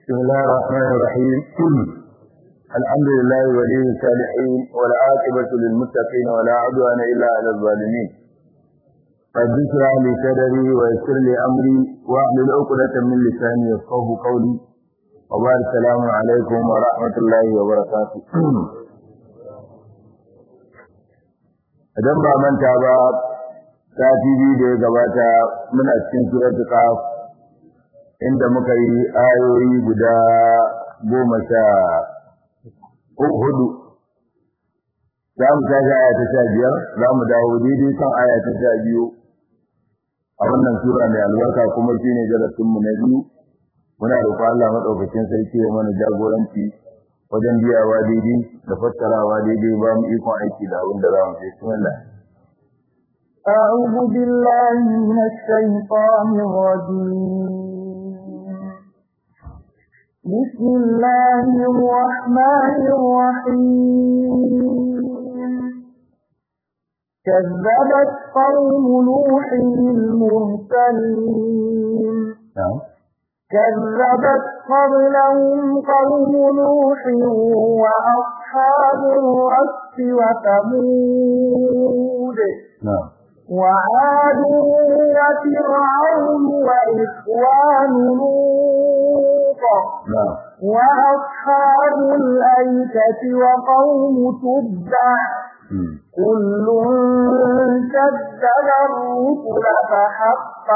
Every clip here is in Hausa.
بسم الله الرحمن الرحيم الحمد لله ولي الصالحين والعاقبة للمتقين ولا عدوان إلا على الظالمين قد اشرح لي صدري ويسر لي أمري واحلل عقدة من لساني يفقه قولي وبارك السلام عليكم ورحمة الله وبركاته idan ba manta ba sati biyu da ya gabata muna cikin suratul qaf inda muka yi ayoyi guda goma sha hudu za mu tashi aya ta sha biyar za mu dawo daidai kan aya ta sha biyu a wannan sura mai albarka kuma shi ne darasinmu na biyu muna roƙo Allah maɗaukacin sarki ya mana jagoranci wajen biyawa daidai da fassarawa daidai ba mu ikon aiki da abin da za mu je bismillah أعوذ بالله من الشيطان الرجيم بسم الله الرحمن الرحيم كذبت قوم نوح المرسلين كذبت قبلهم قوم نوح وأصحاب الرس وثمود نعم وعاد وفرعون وإخوان لوط نعم وأصحاب الأيكة وقوم تبع كل كذب الرسل فحق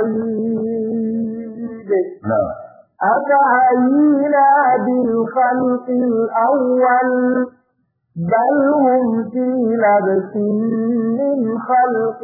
وعيد نعم أفعينا بالخلق الأول بل هم في لبس من خلق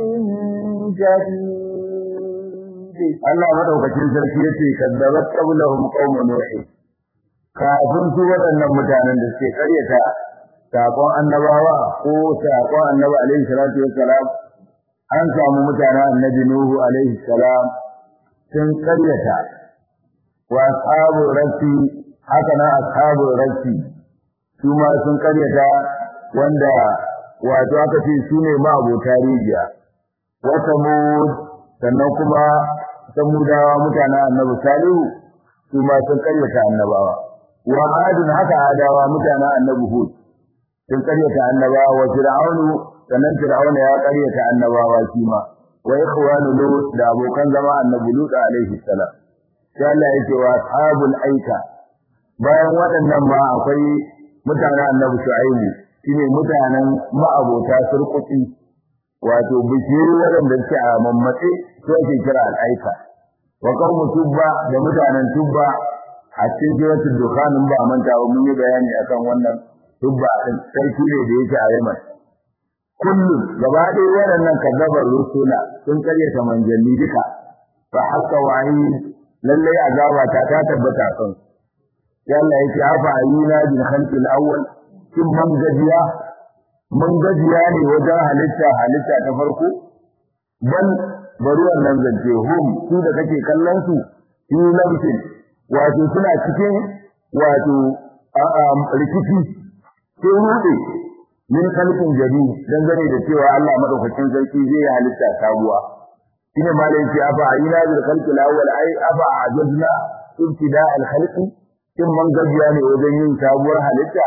جديد Allah madaukakin sarki yace kadzabat qablahum qaum nuh kafin su waɗannan mutanen da suke karyata sakon annabawa ko sakon annabi alaihi salatu wassalam an samu mutanen annabi nuhu alaihi salam sun karyata wa ashabu rasi haka na ashabu rasi su ma sun karyata wanda wato aka ce su ne ma abota rijiya wa samud sannan kuma samudawa mutanen annabi salihu su ma sun karyata annabawa wa adun haka adawa mutanen annabi hud sun karyata annabawa wa fir'aunu sannan fir'auna ya karyata annabawa shi ma wa ikhwanu lut da abokan zama annabi lut alaihi salam sai Allah yake wa ashabul aika bayan waɗannan ma akwai mutanen annabi shu'aibu shine mutanen ma'abota surkuti wato bishiru waɗanda suke a mammatse su ake kira al'aika wa qaumu tubba da mutanen tubba a cikin suratul dukhan ba a manta ba mun yi bayani akan wannan tubba din sarki ne da yake a Yaman kullum gaba ɗaya waɗannan kaddabar rusula sun karyata manzanni duka fa haka wa'i lallai azaba ta ta tabbata kan yalla yake afa ayina bil khalqil awwal kin man gajiya man gajiya ne wajen halitta halitta ta farko bal bari wannan zance hum su da kake kallon su fi lamsin wato suna cikin wato rikici sai hude min khalqin jadid dangane da cewa Allah madaukakin sarki zai halitta sabuwa shine malai ce afa ayina bil khalqil awwal ai afa ajazna ibtida al khalqi kin man gajiya ne wajen yin sabuwar halitta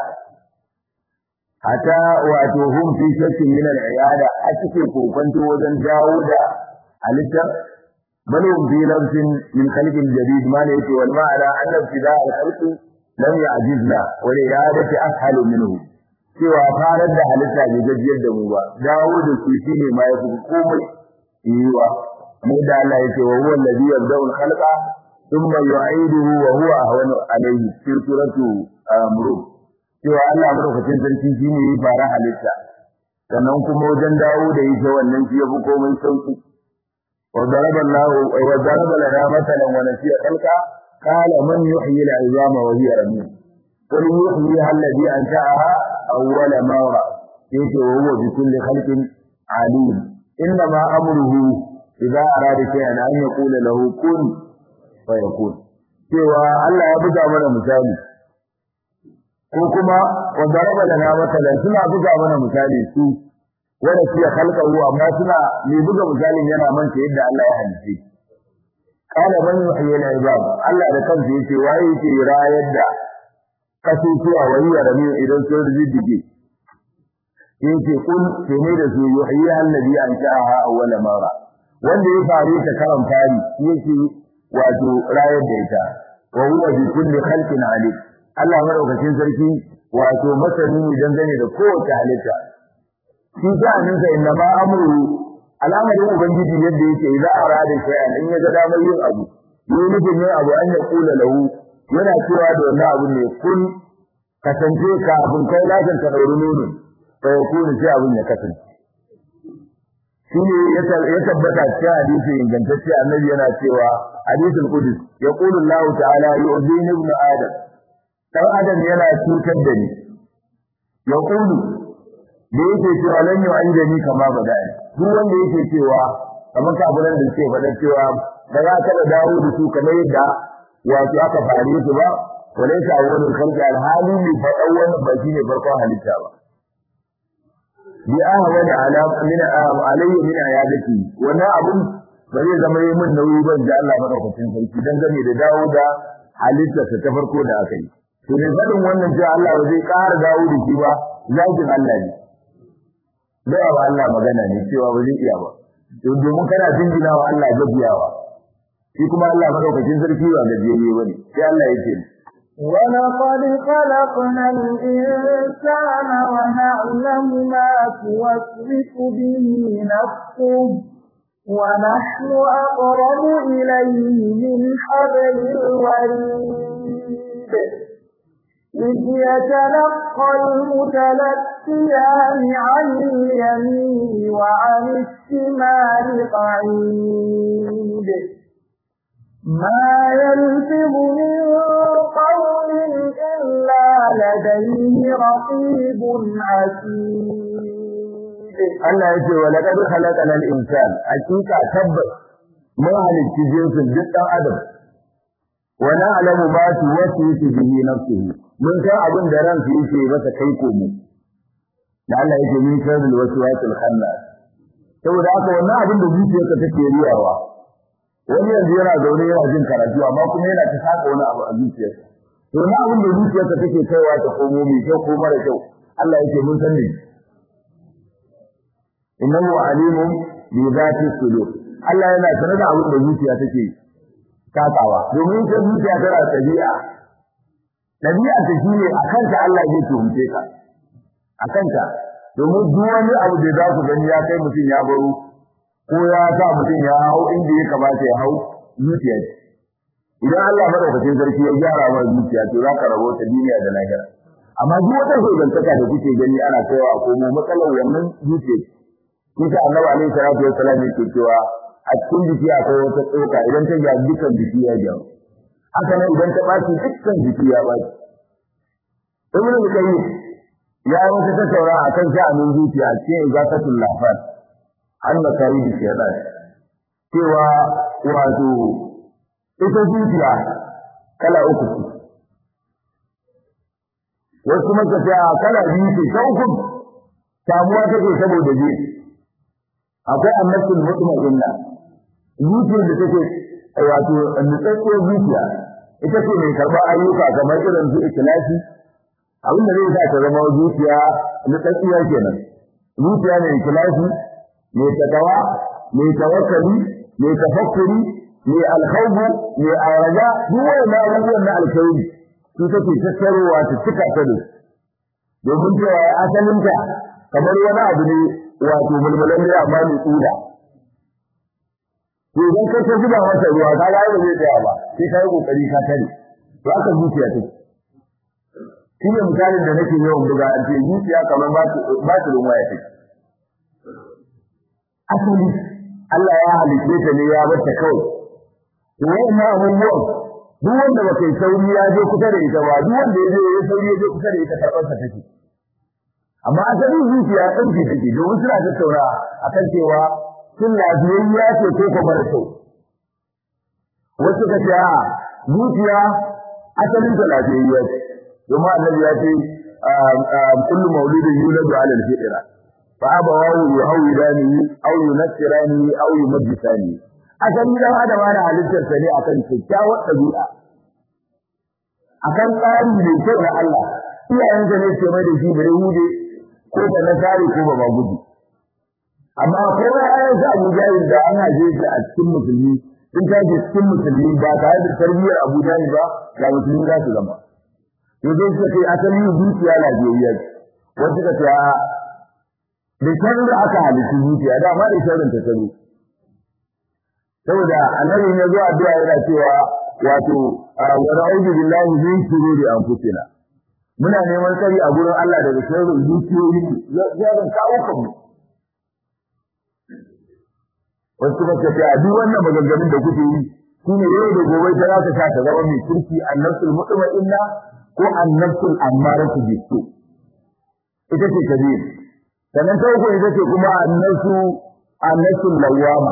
hata wato hum fi shakkin min al-iyada a cikin kokonto wajen dawo da halitta bal hum fi labsin min khalqin jadid ma ne yake wal ma'ana anna ibtida al-khalq lam ya'jizna wa la i'adati ashalu minhu cewa farar da halitta bai gajiyar da mu ba dawo da su shine ma yafi komai yiwa mai da Allah yake wa huwa alladhi yabda'u al-khalqa ثم يعيده وهو أهون عليه في سورة أمرو cewa Allah madaukakin sarki shine ya fara halitta sannan kuma wajen dawo da ita wannan shi yafi komai sauki wa daraba Allah wa daraba lana masalan wa nasiya khalqa qala man yuhyi al-'izama wa hiya ramim qul yuhyi alladhi ansha'aha awwala marra yake wa huwa bi kulli khalqin 'alim inna ma amruhu idza arada shay'an an yaqula lahu kun fayakun cewa Allah ya buga mana misali ko kuma wanda raba da na masalan suna buga mana misali su wanda su ya halka ruwa amma suna mai buga misalin yana manta yadda Allah ya halice qala man yuhyi al-ibad Allah da kansa yace waye yake rayar da kasusuwa wani ya rami idan sun riddige yake kun kene da su yuhyi alladhi ansha'aha awwala marra wanda ya faru ta karan fari yake wato rayar da ita wa huwa bi kulli khalqin alim Allah madaukakin sarki wato masani idan gane da kowace halitta shi sha'anin sa inna ma amru al'amarin ubangiji yadda yake idza arada shay'an in ya ga damar yin abu yi nufin yin abu an ya kula lahu yana cewa da wannan abu ne kun kasance kafin kai lafiyar ka dauri nono fa yakunu sai abun ya kasance shi ne ya tabbata cikin hadisi ingantacce annabi yana cewa hadisul qudus yaqulu Allah ta'ala yu'dini ibn adam dan adam yana cutar da ni yaqulu da yake cewa lan yu'ida ni kama bada'i duk wanda yake cewa kamar ka abunan da suke faɗa cewa ba za ka dawo da su kamar yadda wato aka fare su ba walaysa awwalul khalqi alhali ne faɗan wani ba shine farkon halitta ba bi ahwani ala min alayhi min ayadati wannan abun ba zai zama yi min nauyi ban da Allah madaukakin sarki dan game da dawo da halittarsa ta farko da aka yi to ne fadin wannan cewa Allah ba zai ƙara dawo da shi ba zakin Allah ne da yawa Allah magana ne cewa ba zai iya ba to domin kana jingina wa Allah gajiyawa shi kuma Allah madaukakin sarki ba gajiyayye bane sai Allah ya ce ولقد خلقنا الإنسان ونعلم ما توسوس به نفسه ونحن أقرب إليه من حبل الوريد إذ يتلقى المتلقيان عن اليمين وعن الشمال قعيد ما يلفظ من قول إلا لديه رقيب عتيد Allah ya ce wa laqad khalaqana al-insan hakika tabbas mun halicci jinsin duk dan adam wa na'lamu ma tuwaswisu bihi nafsuhu mun san abin da ransa yake masa kai komo da Allah yake min sharri waswasil khannas saboda haka wannan abin da zuciyarka take riyawa wani yanzu yana zaune yana jin karatu amma kuma yana ta saka wani abu a zuciyarsa to na abin da zuciyarsa take kaiwa ta komo mai kyau ko mara kyau Allah yake mun san ne innahu alimun bi zati sudur Allah yana sanar da abin da zuciya take takawa domin ita zuciya tana tabi'a tabi'a ta shine akan ta Allah zai tuhumce ka akan ta domin duk wani abu da za ku gani ya kai mutum ya baro ko ya sa mutum ya hau inda ya kamata ya hau zuciya ce idan Allah madaukakin sarki ya gyara wa zuciya to za ka rabo ta duniya da lahira amma duk wata shugantaka da kuke gani ana kaiwa a komo matsalar wannan zuciya ce Kisa annabi alaihi salatu wassalam yake cewa a cikin jiki akwai wata tsoka idan ta ga dukkan jiki ya gyaru haka nan idan ta baci dukkan jiki ya baci ibn al-qayyim ya yi wata tattaura akan sha'anin zuciya cikin igasatul lafat an makari da shaitan cewa wato ita zuciya kala uku ce wasu maka ce a kala biyu ce ta uku samuwa take saboda biyu akwai annasul mutma'inna zuciyar da take wato nutsatsiyar zuciya ita ce mai karɓar ayyuka kamar irin su ikhlasi abin da zai sa ta zama zuciya nutsatsiya kenan zuciya mai ikhlasi mai takawa mai tawakkali mai tafakkuri mai alkhawfu mai araja duk wannan abubuwan na alkhairi su take tattarowa ta cika ta da domin cewa asalinta kamar wani abu ne wato mulmulan da amma mai tsida to idan kai ta zuba masa ruwa ka ga ba zai tsaya ba sai ka yi kokari ka tare to aka zuciya take shi ne misalin da nake yawan buga an ce zuciya kamar ba ta ruwa ya take asali Allah ya halice ta ne ya bar ta kawai to wannan abubuwan duk wanda ba kai sauri ya je kusa da ita ba duk wanda ya je ya sauri ya je kusa da ita karɓar sa take amma asalin zuciya ɗauke take domin suna tattauna akan cewa sun lafiyayya ce ko kuma mara kyau wasu ka ce a zuciya asalin ta lafiyayya ce domin annabi ya ce kullu maulidin yuladu ala al-fitra fa abawahu yuhawidanihi aw yunassiranihi aw yumajjisanihi asali dan adam ana halittar sa ne akan kyakkyawar ɗabi'a akan tsari mai kyau na Allah iyayensa ne ke mai da shi bai hude ko da nasari ko ba gudu amma ko ayan sa Abu Jahil da an haje shi a cikin musulmi in ta ce cikin musulmi ba tare da tarbiyyar Abu Jahil ba ga musulmi za su zama to dai suka ce asali zuciya lafiyayya ce wasu suka ce a da sharri aka halittu zuciya da ma da sharrin ta sani saboda annabi ya zo addu'a yana cewa wato wa ra'udhu billahi min shururi anfusina muna neman tsari a gurin Allah daga sharrin zuciyoyi ya zan kawo kanmu wasu kuma ce a duk wannan maganganun da kuke yi shine yau da gobe ta za ta sa ta zama mai kirki annabtul mutma'inna ko annabtul ammaratu bisu ita ce kabir sannan ta uku ita ce kuma annasu annasul lawama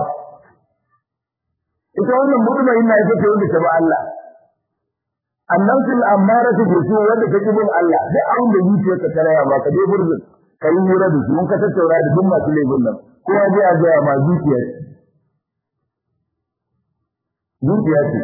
ita wannan mutma'inna ita ce wanda ta ba Allah annabtul ammaratu bisu wanda ta bin Allah duk abin da zuciyarka ta raya ba ka je burzun kai hura da su mun ka tattauna da duk masu laifin nan kowa zai ga ma zuciya zuciya ce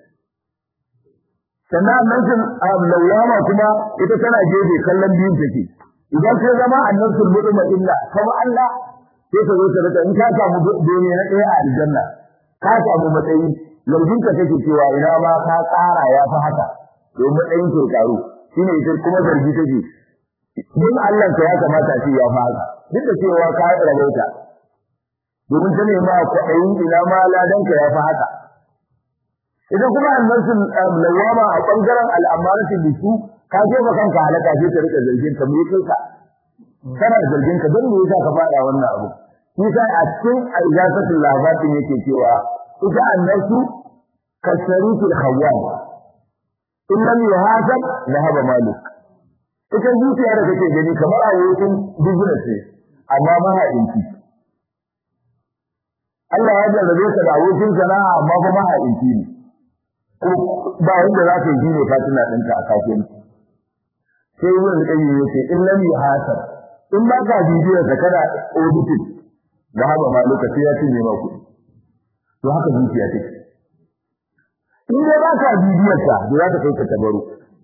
sannan annabtul lawama kuma ita tana gefe kallon biyun take idan kai zama annabtul mutuma illa kuma Allah sai ka zo ka rika in ka samu dole na ɗaya a aljanna ka samu matsayi yanzu ka take cewa ina ma ka tsara ya fi haka don matsayin ke karu shine ita kuma zargi take din Allah ka ya kamata shi ya fi haka duk da cewa ka rabauta domin ta nema kwaɗayin ina ma ladan ka ya fi haka idan kuma annasul lawama a bangaren al'amaratu bisu ka je ba kanka halaka sai ta rika zargin ka me kai kana zargin ka don me yasa ka fada wannan abu shi sai a cikin ijazatul labatin yake cewa ita annasu kasaritul khawwam in lam yuhasab lahaba malik ita zuciya da kake gani kamar a yayin business ne amma maha'inci Allah ya jarrabe ka da abokin sana'a amma fa maha'inci ne ba wanda za ka yi ne ka tuna ɗinka a kasuwanci sai yin ƙayi ya ce in lam yuhasab in ba ka bibiyar da kana auditing da haba ma lokaci ya cinye ma kuɗi to haka zuciya take in dai ba ka bibiyar ta da za ta kai ka tabaru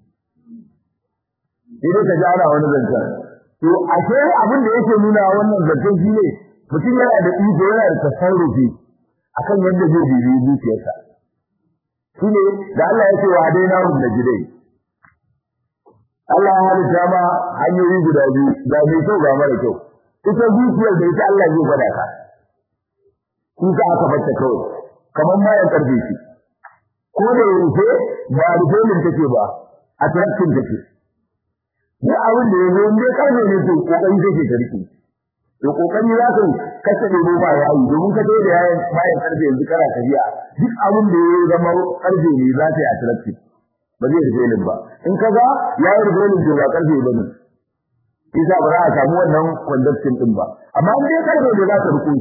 idan ka ji ana wani zancen to ashe abin da yake nuna wannan zancen shi ne mutum yana da iko yana da tasarrufi akan yadda zai bibiyi zuciyarsa shi ne da Allah ya ce wa dai na da gidai Allah ya halitta ma hanyoyi guda biyu ga mai kyau ga mara kyau ita zuciyar da ita Allah zai gwada ka shi ka aka fata kawai kamar mayan karfe shi ko da rufe ba rufe min take ba a tarakin take duk abin da ya zo in dai karfe ne to kokari take ka rike to kokari za ka kace da ba ya yi domin ka da yayin bayan karfe yanzu kana tafiya duk abin da ya zama karfe ne za ta yi a tarakin ba zai rufe min ba in ka ga ya yi rufe min to ba karfe ba ne isa ba za a samu wannan conduction din ba amma in dai karfe ne za ta riko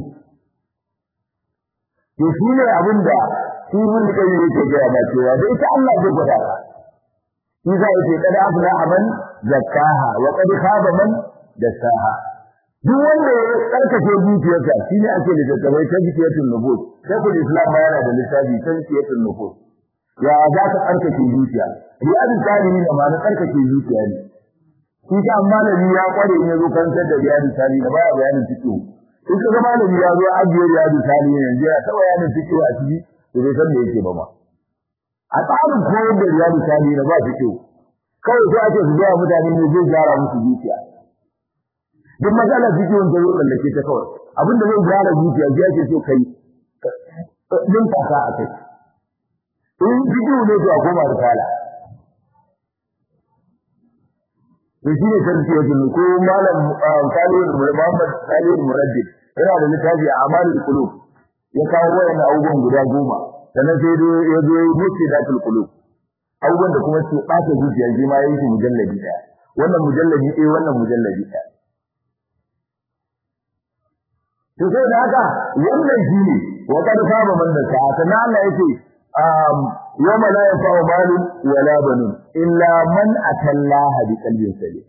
to shi ne abin da shi mun da kai yake ga ba cewa da ita Allah zai gwada ka shi za yake kada afla aman zakkaha wa qad khaba man dassaha duk wanda ya tsarkake zuciyarsa shine ake da tattabai ta zuciyarun nufus sai ku islam ma yana da lissafi ta zuciyarun nufus ya za ka tsarkake zuciya riyadu tarihi da ma na tsarkake zuciya ne shi ka malami ya kware in ya zo karantar da riyadu tarihi da baya bayanin fiqh in ka ga malami ya zo ajiye riyadu tarihi yanzu ya ta bayanin fiqh a ciki to bai san me yake ba ma a tsarin koyar da riyadu tarihi da ba fiqh kawai sai ake su gaya mutane ne zai gyara musu zuciya duk matsala fiqh wanda zai tsallake ta kawai abin da zai gyara zuciya sai ake so kai din kaka a kai in fiqh ne to a koma da kala to shine tarbiyatul ko malam Khalid Muhammad Khalid Muraddid yana da littafi a amalul qulub ya kawo wayannan abubuwan guda goma sannan sai ya zo ya mutu datul qulub abubuwan da kuma su ɓata zuciya shi ma yayin mujalladi ɗaya wannan mujalladi ɗaya wannan mujalladi ɗaya to sai da haka wannan shi ne wa kad saba man da sa'a sannan Allah yake um yawma la yanfa'u malun wala banun illa man atallaha bi qalbin salim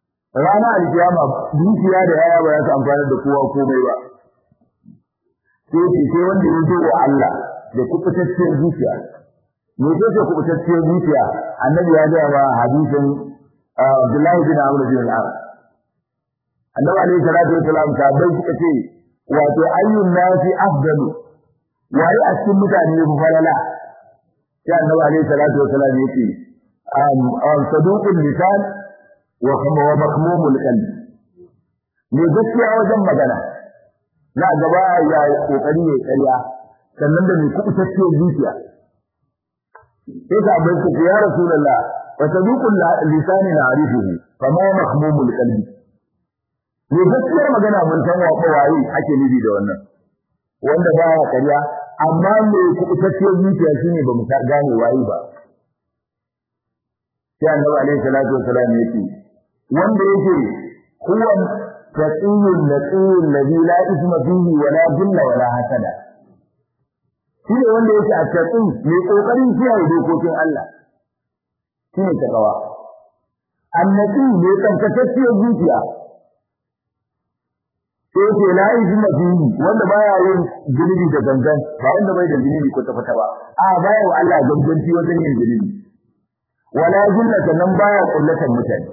rana alkiyama dukiya da yaya ba za su amfana da kowa komai ba sai ce sai wanda ya zo wa Allah da kubutacciyar zuciya me ce ce kubutacciyar zuciya annabi ya ga wa hadisin Abdullahi bin Amr bin al-As annabi alaihi salatu wasalam ta bai suka ce wato ayyun nasi afdalu waye a cikin mutane ya fi falala sai annabi alaihi salatu wasalam yake um saduqul lisan wa kama wa makmumul qalbi ne gaskiya wajen magana na gaba ya kokari ya karya sannan da mai kubutacciyar zuciya sai ka bai ku ya rasulullah wa saduqul lisani na'rifuhu kama mahmumul qalbi ne gaskiyar magana mun san wa waye ake nufi da wannan wanda baya karya amma mai kubutacciyar zuciya shine ba mu gane waye ba sai annabi alaihi salatu wasallam yake wanda yake huwa taqiyul laqiyul ladhi la isma fihi wala jilla wala hasada shi ne wanda yake a taqi mai kokarin kiyaye dokokin Allah shi ne takawa annabi ne tsankatacciyar zuciya sai ce la isma fihi wanda baya yin zunubi da gangan ba wanda bai da zunubi ko tafata ba a baya wa Allah ganganci wajen yin zunubi wala jilla sannan baya kullatan mutane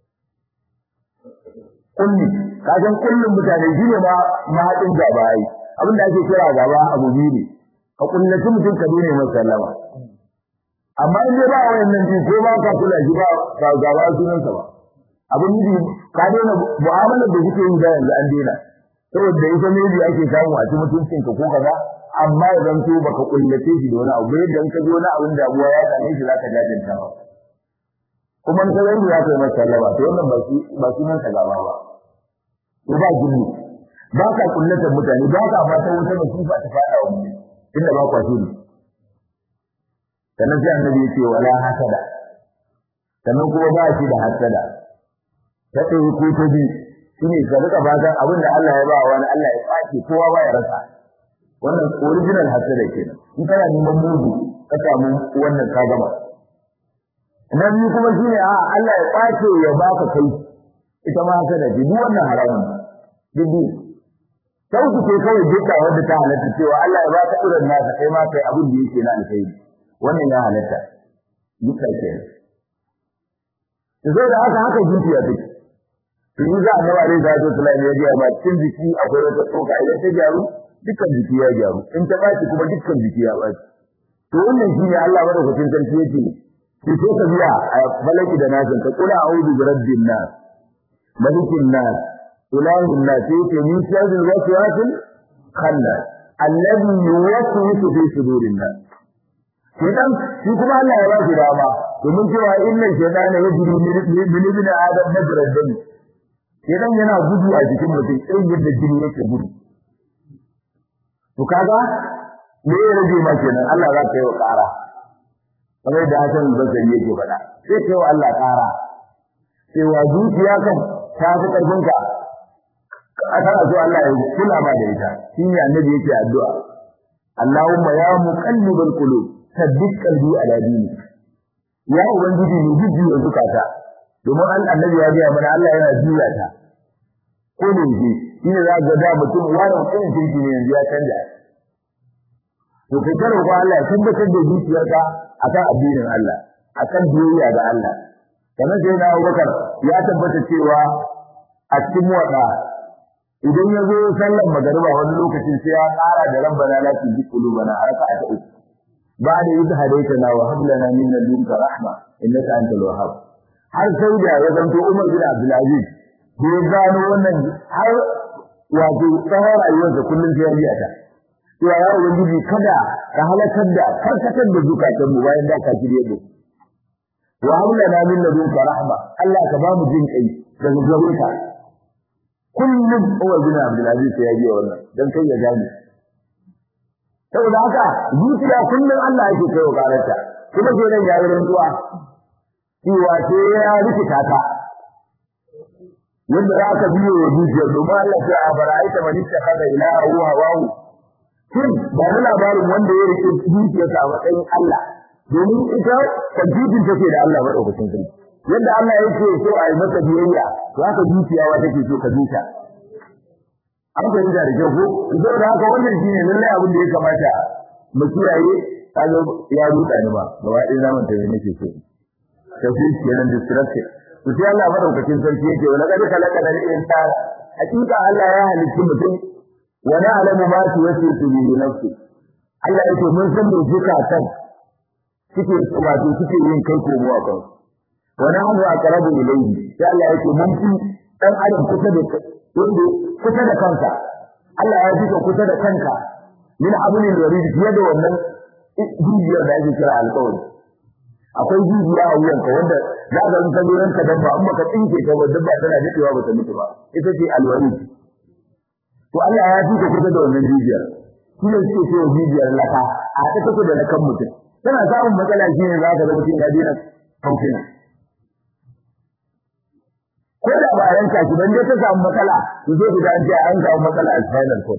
kulli kasan kullum mutane shine ma mahadin gaba ai abinda ake kira gaba abu biyu ne ka kullaci mutum ka dole masa sallama amma in dai ba wayannan din ko ba ka kula shi ba ka gaba sunan sa ba abin yi ka daina mu'amalar da kike yi da yanzu an daina saboda ita ne da ake samu a cikin mutuncin ka ko kaza amma idan to baka kullace shi da wani abu bai dan ka ji wani abin da abuwa ya same shi zaka jajanta ba kuma in ka yanzu za ka yi masa sallama to wannan ba shi ba sunan sa gaba ba ko ba gilli ba ka kullatar mutane ba ka fata wata masifa ta fada wa mutum inda ba kwa shiri sannan sai annabi ya ce wala hasada sannan kuma ba shi da hasada ta ɗaya ko ta biyu shine ka rika fatan abin da Allah ya ba wani Allah ya kwace kowa ba ya rasa wannan original hasada kenan in kana neman mudu ka samu wannan ka gama na biyu kuma shine a Allah ya kwace ya baka kai ita ma hasada ce duk wannan haramun dubu sau ku ce kawai duka wanda ta halatta cewa Allah ya baka irin nasa kai ma kai abin da yake na alkhairi wannan ya halatta duka ke zai da haka haka zuciya take to yi za a nawa dai da zo sulai ya ga ba cikin jiki akwai wata tsoka idan ta gyaru dukkan jiki ya gyaru in ta baci kuma dukkan jiki ya baci to wannan shine Allah madaukakin sarki yake ki so ka biya a balaki da nasin ka kula a'udhu bi rabbin nas malikin nas ilahin nas yake min sharri waswasil khannas alladhi yuwaswisu fi sudurin nas shedan shi kuma Allah ya ba shi dama domin cewa inna shaytana yajri min ibn adam majra dam shedan yana gudu a jikin mutum irin yadda jini yake gudu to kaga me ya rage ma kenan Allah za ka yi wa ƙara kamar da Hassan Basri yake faɗa sai kai wa Allah ƙara cewa zuciya kan ta fi ƙarfin ka a kana so Allah ya kula ma da ita shi ne annabi yake addu'a Allahumma ya muqallibal qulub sabbit qalbi ala dinik ya ubangiji ne jujjuya zukata domin an annabi ya gaya mana Allah yana juya ta ko ne ji shi ne za ga da mutum wannan irin kirki ne yanzu ya canja to kai karo ko Allah ya tabbatar da zuciyarka akan addinin Allah akan biyayya ga Allah kamar sai na Abubakar ya tabbata cewa a cikin wada idan ya zo sallar magariba wani lokacin sai ya ƙara da rabbana la tuzigh qulubana a raka'a ta uku بعد إذ هديتنا وهب لنا من لدنك رحمة إنك أنت الوهاب har sai da ya zanto Umar bin Abdul Aziz da ya gano wannan har wato tsawon rayuwarsa kullum sai ya riya ta to ya ubangiji kada ka halakar da karkatar da zukatan mu bayan da ka shirye da wa hamlana min ladunka rahma Allah ka ba mu jin kai daga gare ka kullum Umar bin Abdul Aziz sai ya ji wannan dan kai ya gane saboda haka zuciya kullum Allah yake kai wa karanta kuma ke nan yayin rantsuwa cewa sai ya rikita ta yadda za ka biyo wa zuciyar domin Allah ce a bara'aita man ittakhadha ilaha huwa hawahu shin ba mu labarin wanda ya rike zuciyarsa a matsayin Allah domin ita kwamfutin take da Allah madaukakin sarki yadda Allah yake so a yi masa biyayya to haka zuciya wa take so ka zuta an fahimta da kyau ko saboda haka wannan shine lallai abin da ya kamata mu kiyaye kaga ya ruta ni ba gaba ɗaya zaman ta ne nake so tafi kenan distraction to sai Allah madaukakin sarki yake wala kad khalaqana al-insana hakika Allah ya halicci mutum wa na'lamu ma tuwaswisu bihi nafsi Allah yake mun san da zukatan suke wato suke yin kai komo a kan wa na'lamu aqrabu ilayhi sai Allah yake mun fi dan adam kusa da wanda kusa da kanka Allah ya fika kusa da kanka min abulin warid fiye da wannan jijiyar da ake kira alƙawari akwai jijiya a wuyanka wanda za ka in ka zo ranka dabba amma ka tsinke ta wadda dabba tana daɗewa ba ta mutu ba ita ce alwari to Allah ya fika kusa da wannan jijiyar shi ne suke cewa jijiyar laka a ta take da lakan mutum tana samun matsala shi ne za ka ga mutum ya daina kamfina ko da ba a yanka shi ban dai ta samu matsala to sai ku ga an ce an samu matsala a spinal cord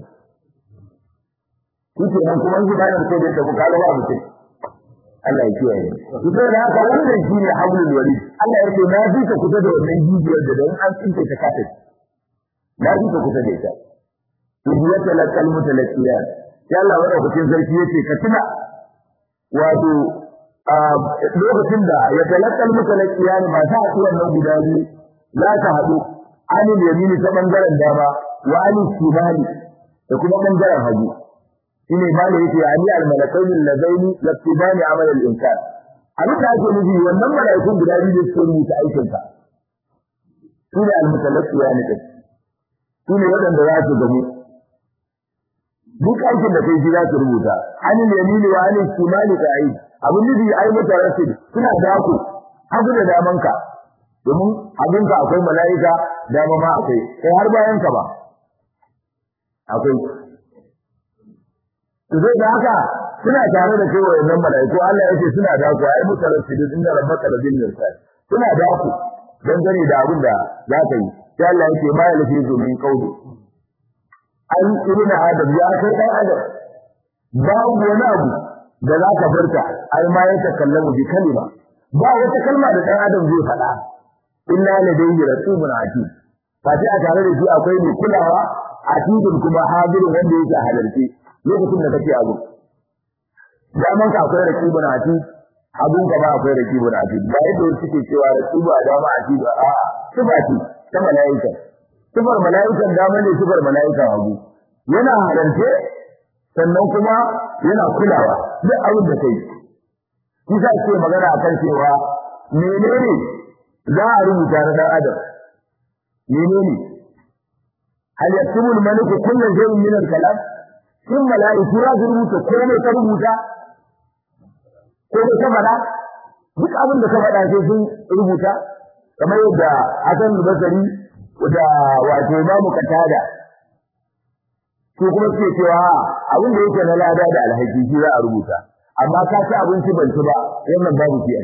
shi nan kuma spinal cord da ku kaga ba mutum Allah ya kiyaye to sai da haka wannan shi ne hablul warid Allah ya ce na bi ka kusa da wannan jijiyar da dan an tsinke ta kafe na bi ka kusa da ita to biya talakal mutalaqiya ya Allah wanda kucin sarki yace ka tuna wato lokacin da ya talakal mutalaqiya ne ba ta haɗu wannan guda biyu za ta haɗu anil yamini ta bangaren dama wa anil shimali da kuma bangaren hagu shine ma da yake ali al malakaini alladaini yaktubani amal al insan abin da ake nufi wannan malaikun guda biyu da suke rubuta aikin ka sune al mutalaqqiya ne kai sune wadanda za su gamu duk aikin da kai shi za su rubuta anil yamini wa anil shimali ka ai abin nufi ai mutarasid suna dako hagu da damanka domin abinka akwai mala'ika dama ma akwai kai har bayan ka ba akwai zai da haka suna tare da kai wayannan mala'iku Allah yake suna da ku ai mutarassidu inda rabbaka da bil mirsad suna da ku dan gane da abin da za ka yi sai Allah yake ma yalfi min qawli an ibn adam ya kai dan adam babu wani abu da za ka furta ai ma ya takallamu bi kalima ba wata kalma da dan adam zai faɗa illa ladayhi rasulun atid fati a tare da shi akwai mai kulawa atidun kuma hadirin wanda yake halarci lokacin da kake abu daman ka akwai rakibun atid abun ka ba akwai rakibun atid ba yadda suke cewa rakibu a dama atid a sifa ce ta mala'ika sifar mala'ikan dama ne sifar mala'ikan hagu yana halarce sannan kuma yana kulawa duk abin da kai kisa ce magana akan cewa menene za a rubuta na dan adam menene hal yaktubu al-maliku kullu shay'in min al-kalam shin mala'iku za su rubuta komai ka rubuta ko da ka faɗa duk abin da ka faɗa sai sun rubuta kamar yadda Hassan al-Basri da wato Imam Qatada su kuma suke cewa abin da yake na lada da alhaki shi za a rubuta amma ka ci abinci ban ci ba wannan babu shi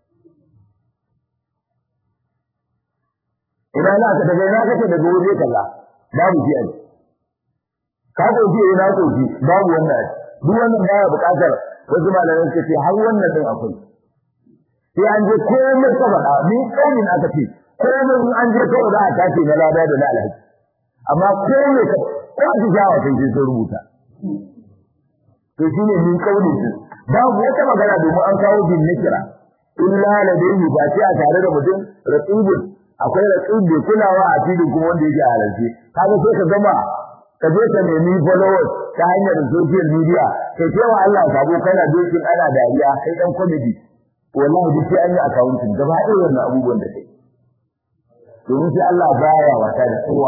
ina na ka daga ina kace daga waje kaza babu shi ai ka ko ji ina ko ji babu wannan duk wannan baya buƙatar wasu malamai suka ce har wannan din akwai sai an je komai ka faɗa ni kaunin aka ce komai in an je kawai za a tace na lada da na alhaji amma komai ka ko ji jawa sai sai sun rubuta to shine min kaunin su babu wata magana domin an kawo bin nakira illa ladayhi ba sai a tare da mutum raqibun akwai raƙin da kulawa a filin kuma wanda yake halarci kaga sai ka gama ka je ka nemi followers ta hanyar social media kai ce wa Allah sabo kana dokin ana dariya kai dan comedy wallahi duk sai an yi accounting gaba ɗaya wannan abubuwan da kai domin sai Allah baya wata da kowa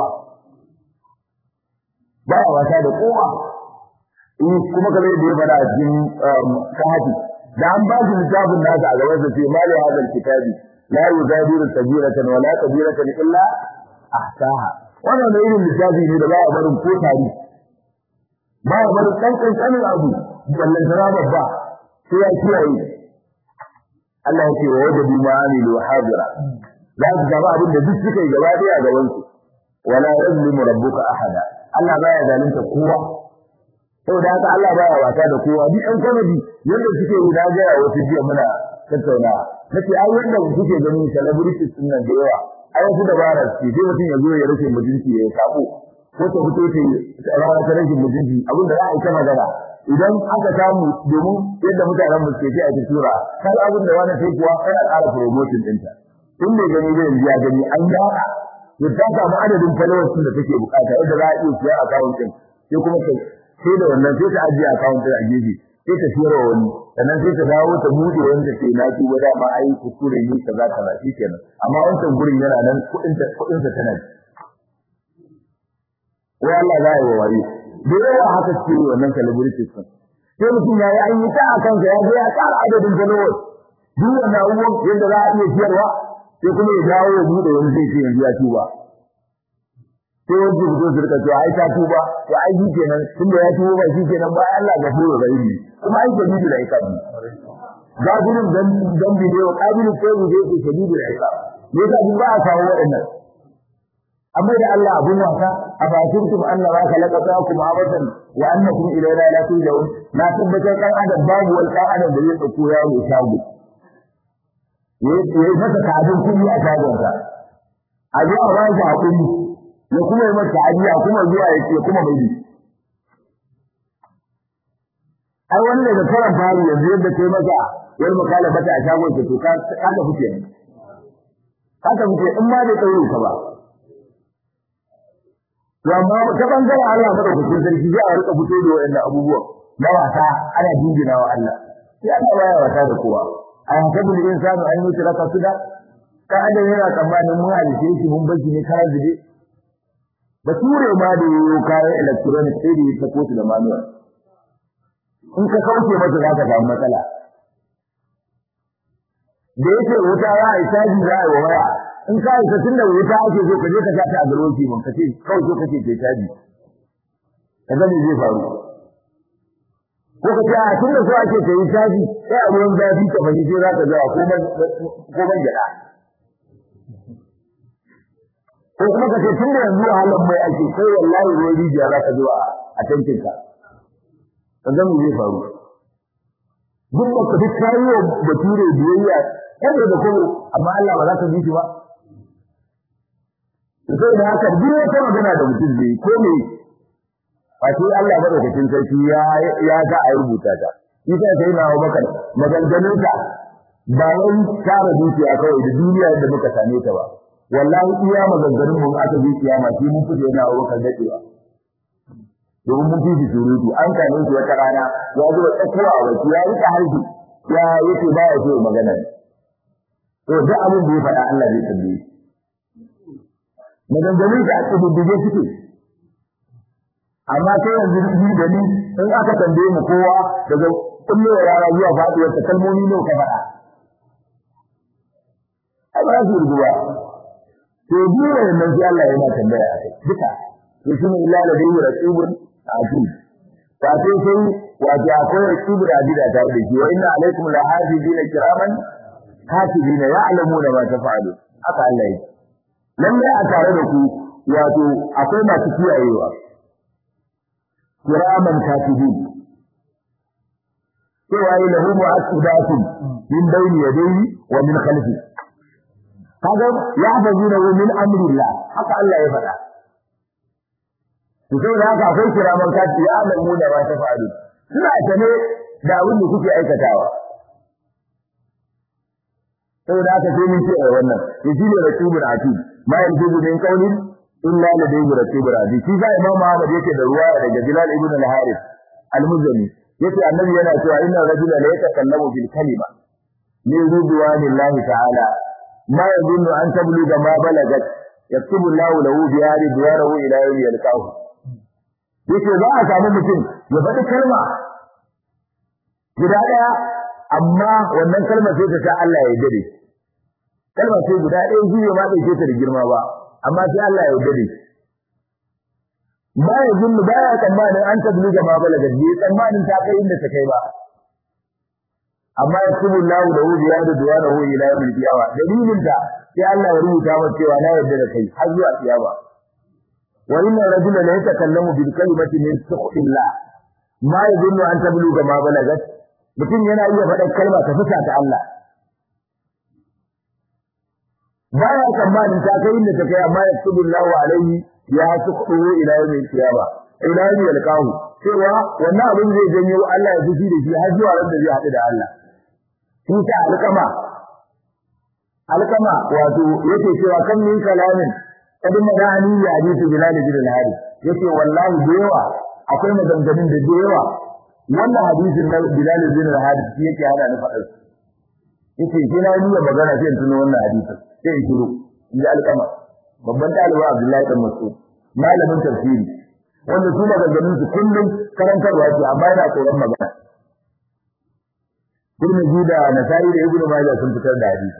baya wata da kowa in kuma kamar yadda ya faɗa a cikin kahati da an ba shi littafin nasa a gaban sa sai mali hadal kitabi la yugadiru kabiratan wala kabiratan illa ahsaha wannan da irin littafi ne da ba a barin ko tari ba a barin kan kankanin abu ballan tara babba sai ya kiyaye Allah ya ce wa wajadu ma amilu hadira za su gaba abin da duk suka yi gaba daya a gaban su wala yazlimu rabbuka ahada Allah baya zalunta kowa saboda haka Allah baya wasa da kowa duk ɗan komedi yadda suke yi na ga wasu jiya muna tattauna nace ai wanda kuke ganin celebrities din nan da yawa ai wasu dabara ce sai mutum ya zo ya rufe mutunci ya sabo ko ta fito ta rawa ta rashin mutunci abinda za a yi ta magana idan aka samu domin yadda mutanen mu ke a tura kar abin da wani sai kuwa kana ƙara promotion ɗinta in mai gani zai yanzu ya gani an yaɗa ya ta samu adadin followers da take bukata yadda za a iya siya account ɗin sai kuma ta sai da wannan sai ta ajiye account ɗin a gefe sai ta siyar wa wani sannan sai ta dawo ta buɗe wanda ke na ki wada ma ai kuskure ne kaza kaza shikenan amma wancan gurin yana nan kuɗin ta kuɗin sa tana wai Allah za ya yi wari da yawa haka ce wannan celebrities din sai mutum ya yi an yi ta a kansa ya je ya ƙara adadin followers duk wannan abubuwan yadda za a iya siyarwa sai kuma ya dawo ya buɗe wani zai ce yanzu ya tuba sai wani su fito su rika cewa ai ta tuba to ai shi kenan tunda ya tuba ba shi kenan ba Allah ga furo ga yi kuma ai shadidu da ikabi gafirin dan dan bidiyo kabilu sai mu je ku shadidu da ikabi me yasa duk ba a kawo waɗannan amma da Allah abun wasa afakuntum anna ma khalaqakum abatan wa annakum ilayna la turja'un na tabbatar kan adam babu wal kan adam da zai dauko yawo shago yayi masa kadin kudi a shagonsa a zo a bashi hakuri ya kuma yi masa ajiya kuma zuwa ya ce kuma bai ai wannan da karan fari yanzu yadda kai masa wani makala bata a shagon ka to ka ka da fice ka ta fice in ma bai tsaye ka ba to amma ta bangaren Allah madaukakin sarki zai a rika fito da wayannan abubuwan na wasa ana jingina wa Allah sai Allah baya wasa da kowa an tabbul insanu an yi tiraka suda ka adam yana tsammanin mun halice shi mun baki ne karar da bature ma da yayo kayan electronic sai da ya kotu da manual in ka kauce masa za ka samu matsala da yake wuta za a yi caji za a yi wa waya in ka isa tunda wuta ake so ka je ka ta a garwaci mun ka ce kawai so kace ke caji ka ga me zai faru ko ka ce a tunda so ake ka yi caji sai a ruwan zafi ka fahimci sai za ka ga ko ban ko ban gida ko kuma ka ce tunda yanzu halin mai ake sai wallahi ruwan rijiya za ka zo a tankin ka ka ga me zai faru duk da ka duk kayi wa bature biyayya kada da kuma amma Allah ba za ka bi shi ba sai da haka duk wata magana da mutum zai ko me ba sai Allah madaukakin sarki ya ya ga a rubuta ta isa sai na Abu Bakar maganganun ka ba wai tara dukiya kawai da duniya da muka same ta ba wallahi iya maganganun mu aka bi kiyama shi mun fije na Abu Bakar dadewa domin mun fi surutu an kane shi wata rana ya zo tsakuwa a wasu ya rika harbi ya yake ba ya so magana to duk abin da ya faɗa Allah zai tambaye shi maganganun da aka dubbe suke amma sai yanzu ni da ni in aka tambaye mu kowa daga kullum rana zuwa faduwar ta kalmomi ne ka faɗa ai ba su rubuwa to dole nan sai Allah yana tambaya a kai duka to shi ne illa da dai rasibun atid ta ce sai wato akwai rasibun atid ta da shi wa inna alaikum la hafizina kiraman katibina ya'lamuna ma tafa'alun haka Allah yake lalle a tare da ku wato akwai masu kiyayewa kiraman katibin cewa yi lahu mu'aqibatun min bayni yadayhi wa min khalfi kaga ya fazina min amrillah haka Allah ya faɗa to sai da haka akwai kiraman katibi ya alamu da ba ta faru suna tane da abin da kuke aikatawa saboda haka sai mun ce ai wannan to shine rasibul atid ma yanzu min qawlin illa ladayhi rasibul atid shi ga imam Ahmad yake da ruwa daga Bilal ibn al-Harith al-Muzani yace annabi yana cewa inna rajula la yatakallamu bil kalima min ridwanillahi ta'ala ma yadunnu an tabluga ma balagat yaktubu Allahu lahu biha ridwanahu ila yawmi yalqahu yace za a samu mutum ya faɗi kalma guda ɗaya amma wannan kalmar sai ta sa Allah ya dade kalmar sai guda ɗaya shi ne ma ɗauke ta da girma ba amma sai Allah ya dade ba ya zunnu ba ya tsammanin an tablu ga ma balaga ne tsammanin ta kai inda ta kai ba amma ya kubu lahu da wuzi ya da duwa da wuzi ila yawmil qiyama dalilin da sai Allah ya rubuta masa cewa na yarda da kai har zuwa kiyama wa inna rajula la yatakallamu bil kalimati min sukhillah ma yadullu an tablu ga ma balagat mutum yana iya faɗar kalma ta fusa ta Allah ba ya tsammanin ta kai inda ta kai amma ya tubu Allahu alaihi ya suqu ila yawmin qiyama ila yawmin yalqahu cewa wannan abin zai janyo Allah ya fushi da shi har zuwa ran da zai haɗu da Allah shi ta alkama alkama wato yake cewa kan min kalamin kadin madani ya hadisi bilal bin al-hari yace wallahi da yawa akwai maganganun da da yawa wannan hadisin na bilal bin al-hari shi yake hada ni faɗa yace shi na yi magana sai in tuno wannan hadisin sai in shiru in ji alkama babban ɗalibi Abdullahi dan Mas'ud malamin tafsiri wanda su maganganun su kullum karantarwa ce amma yana tsoron magana Tirmidhi da Nasa'i da Ibn Majah sun fitar da hadisi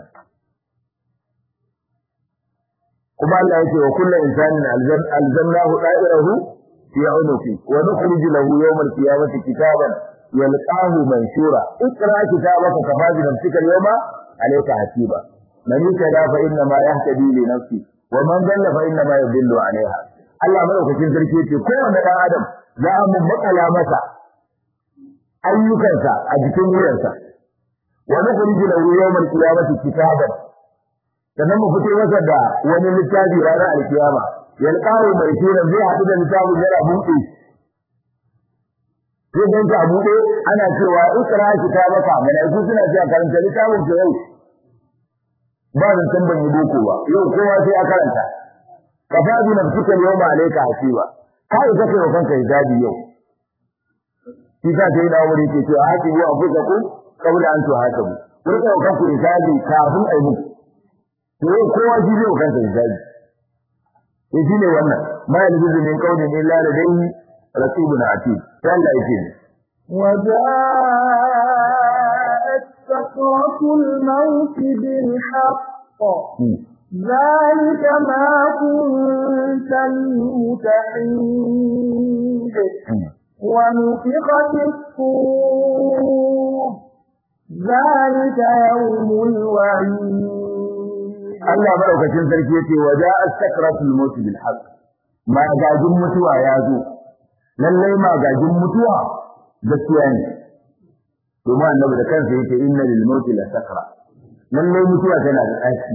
kuma Allah yake wa kullu insanin alzamnahu da'irahu fi 'unuqi wa nukhrij lahu yawm al-qiyamati kitaban yalqahu manshura ikra kitabaka kafa bi nafsika al-yawma alayka hasiba man yatada fa inna ma yahtadi li nafsi wa man dalla fa inna ma yadillu 'alayha Allah madaukakin sarki yace kowanne dan adam za mu makala masa ayyukansa a jikin wuyarsa wa nukhrij lahu yawm al-qiyamati kitaban sannan mu fito masa da wani littafi ranar alkiyama yalqahu mai shira zai haɗu da littafin yana buɗe sai dan ka buɗe ana cewa ikra kitabaka malaiku suna cewa karanta littafin ka yau ba zan san ban yi boko ba yau kowa sai ya karanta ka fa bi nafsika yawma alayka hasiba ka yi kake wa kanka hisabi yau shi ka sai da wuri ke cewa hasibu anfusakum qabla an tuhasabu kurka wa kanku hisabi kafin ai muku to kowa shi zai kansa hisabi to shine wannan ma yanzu min kaudin illa da dai rasibun atid sai Allah yake وجاءت سكرة الموت بالحق ذلك ما كنت منه تحيد ونفخ في الصور ذلك يوم الوعيد Allah madaukakin sarki yace waja'at sakratul maut bil haqq magajin mutuwa ya zo lalle magajin mutuwa gaskiya ne domin annabi da kansa yake inna lil maut la sakra lalle mutuwa tana da ɗaci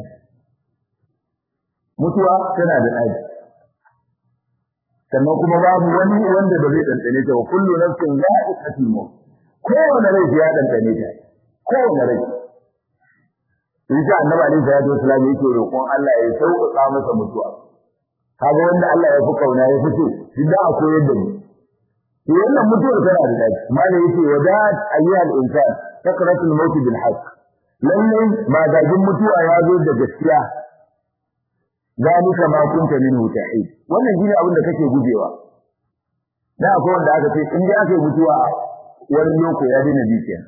mutuwa tana da ɗaci sannan kuma babu wani wanda ba zai dandane ta wa kullu nafsin za'iqatul maut kowane rai ya dandane ta kowane rai Isa annabi alaihi salatu wasallam yake roƙon Allah ya sauƙaƙa masa mutuwa. Kaga wanda Allah ya fi kauna ya fito, shi da a koyar da mu. To wannan mutuwar tana da dace. Mala yake wadat ayyuhal insan sakratul maut bil haqq. Lallai magajin mutuwa ya zo da gaskiya. Zalika ma kunta minhu tahid. Wannan shine abin da kake gujewa. Da akwai wanda aka ce in dai aka yi mutuwa wani loko ya dina bi kenan.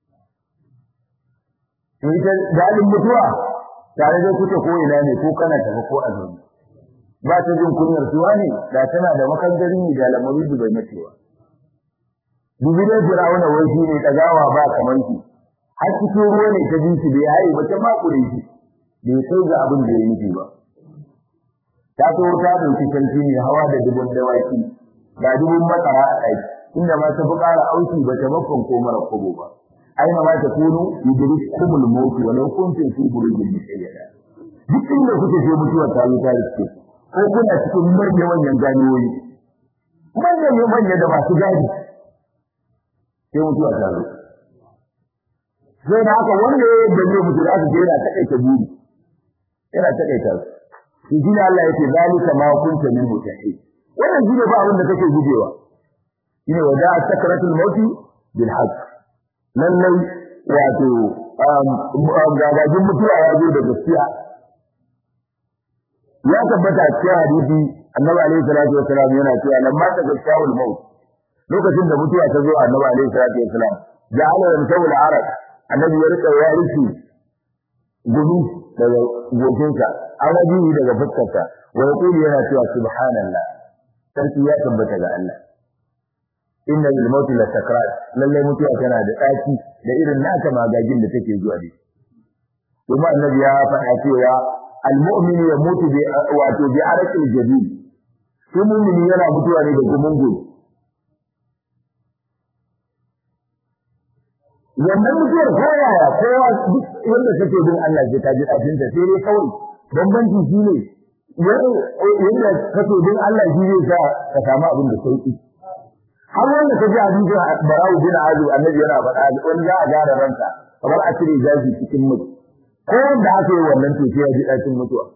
ita dalin mutuwa tare da kuke ko ina ne ko kana tafi ko a zaune ba ta jin kunyar suwa ne da tana da makangari ne da lamari da bai macewa dubi da firawuna wai shi ne tagawa ba kamar shi har cikin ruwa ne ta jinsi bai haye ba ta makure shi bai kai ga abin da ya nufi ba ta so ta dauki sarki ne hawa da dubun dawaki ga dubun makara a ɗaki inda ma ta fi ƙara auki ba ta bakon ko mara kobo ba aina ma ta kunu yudrikumul maut wa law kuntum fi burujin musayyada duk inda kuke je mutuwa ta yi tarihi ko kuna cikin manyan manyan ganiyoyi manyan manyan da masu gadi sai mutuwa ta zo sai da haka wanda ya da ne mutu da aka je yana takaita buri yana takaita su shi Allah yake zalika ma kunta min mutahi wannan shi ne ba abin da kake gujewa shine wada sakratul maut bil haqq lallai wato gagajin mutuwa ya zo da gaskiya ya tabbata cikin hadisi annabi alaihi salatu wasalam yana cewa lamma ta gaskiyawul maut lokacin da mutuwa ta zo annabi alaihi salatu wasalam ja'ala yamsawul arab annabi ya rika ya rufe gumi daga gokinsa arabi daga fuskarsa wa yaqulu yana cewa subhanallah sarki ya tabbata ga Allah inna lil mauti la sakrat lalle mutuwa tana da daki da irin naka magagin da take zuwa da kuma annabi ya faɗa cewa al mu'min yamutu bi wato bi arqil jadid shi mu'mini yana mutuwa ne da gumungu wannan mutuwar koyaya kowa duk wanda kake bin Allah sai ta ji ɗakin ta sai dai kawai bambanci shine yadda kake bin Allah shi zai sa ka samu abin da sauki har wanda ka ji hadisin Bara'u bin Azib annabi yana faɗa wani za a gara ranka kamar a cire gashi cikin mutu ko wanda aka yi wannan to sai ya ji ɗakin mutuwa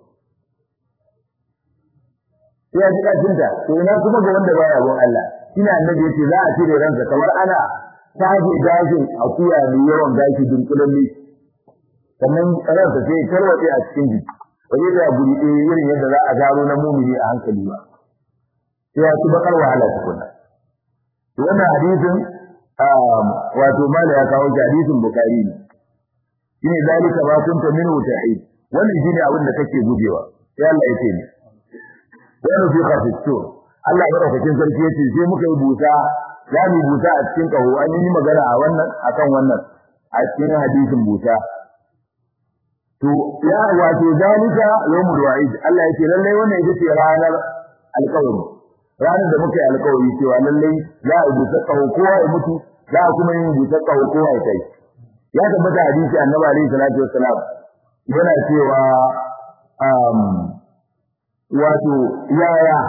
sai ya ji ɗakin ta to ina kuma ga wanda baya bin Allah ina annabi yace za a cire ranka kamar ana taje gashin akuya mai yawan gashi dunkulalle sannan ransa sai tarwace a cikin jiki waje da guri ɗaya irin yadda za a gano na mumini a hankali ba sai ya ci bakar wahala tukunna wannan hadisin wato mala ya kawo shi hadisin bukari ne shine zalika ba kunta minhu ta'id wannan shine abin da kake gujewa sai Allah ya ce ni wani fi khafistur Allah ya daukakin sarki yace sai muka yi busa za mu busa a cikin kaho an yi magana a wannan akan wannan a cikin hadisin busa to ya wato zalika yawmul wa'id Allah yake lalle wannan ita ce ranar alƙawari ranar da muka yi alƙawari cewa lalle za a busa kaho kowa ya mutu za a kuma yin busa kaho kowa ya kai ya tabbata hadisi annabi alaihi salatu wassalam yana cewa um wato yaya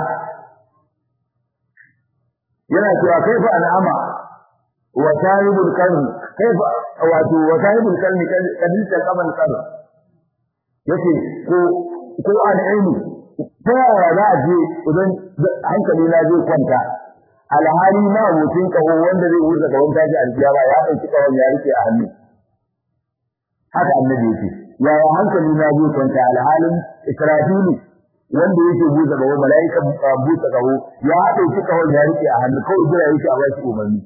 yana cewa kaifa an'ama wa sahibul qarn kaifa wato wa sahibul qarn kadin ta kaman qarn yace ko ko al'ilmi ta yaya za a je idan hankali na zai kwanta alhali na mutum kaho wanda zai wuce ga wanda ji alkiyama ya dauki kawon ya rike a hannu haka annabi yake yaya hankali na zai kwanta alhalin israfili wanda yake buza gawo mala'ikan buza gawo ya dauki kawon ya rike a hannu kawai jira yake a bashi umarni